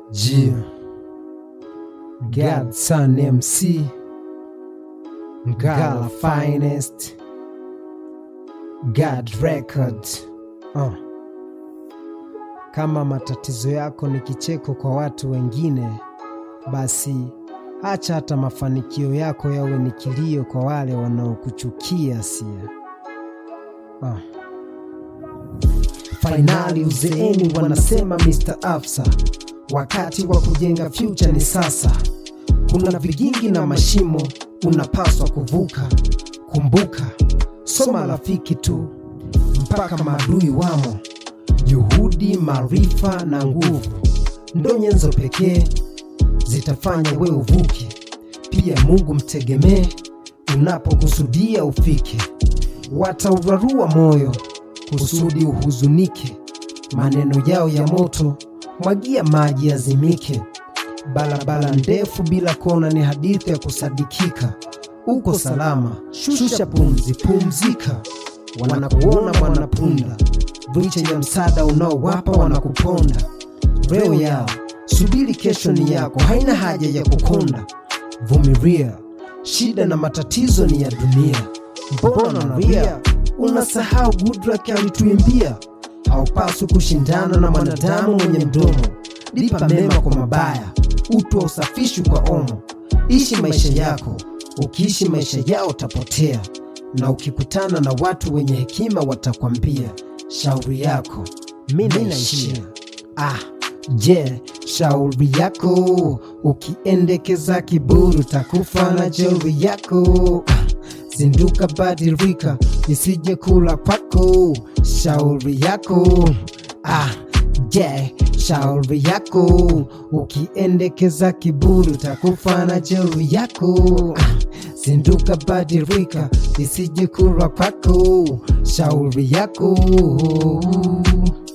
G Godson MC Ngala Finest God Record uh. Kama matatizo yako ni kicheko kwa watu wengine, basi acha hata mafanikio yako yawe ni kilio kwa wale wanaokuchukia sia. Uh. Fainali uzeeni, wanasema Mr. Afsa, wakati wa kujenga future ni sasa. Kuna vigingi na mashimo unapaswa kuvuka. Kumbuka, soma rafiki tu mpaka maadui wamo. Juhudi, maarifa na nguvu ndo nyenzo pekee zitafanya we uvuke. Pia Mungu mtegemee unapokusudia ufike. Wataurarua moyo kusudi uhuzunike, maneno yao ya moto mwagia maji yazimike. Barabara ndefu bila kona ni hadithi ya kusadikika. Uko salama, shusha pumzi, pumzika. Wanakuona mwanapunda, viche ya msaada unaowapa wanakuponda. Leo yao, subiri kesho ni yako, haina haja ya kukonda. Vumilia, shida na matatizo ni ya dunia. Mbona unalia? Unasahau Goodluck alituimbia, haupaswi kushindana na mwanadamu mwenye mdomo. Lipa mema kwa mabaya, utwa usafishi kwa omo. Ishi maisha yako, ukiishi maisha yao utapotea, na ukikutana na watu wenye hekima watakwambia shauri yako mi naishia. Ah, je, shauri yako ukiendekeza kiburi utakufa na jeuri yako. Ah, zinduka, badilika, isije kula kwako shauri yako. Ah, je, shauri yako ukiendekeza kiburi utakufa na jeuri yako. Ah, zinduka, badilika, isije kula kwako shauri yako.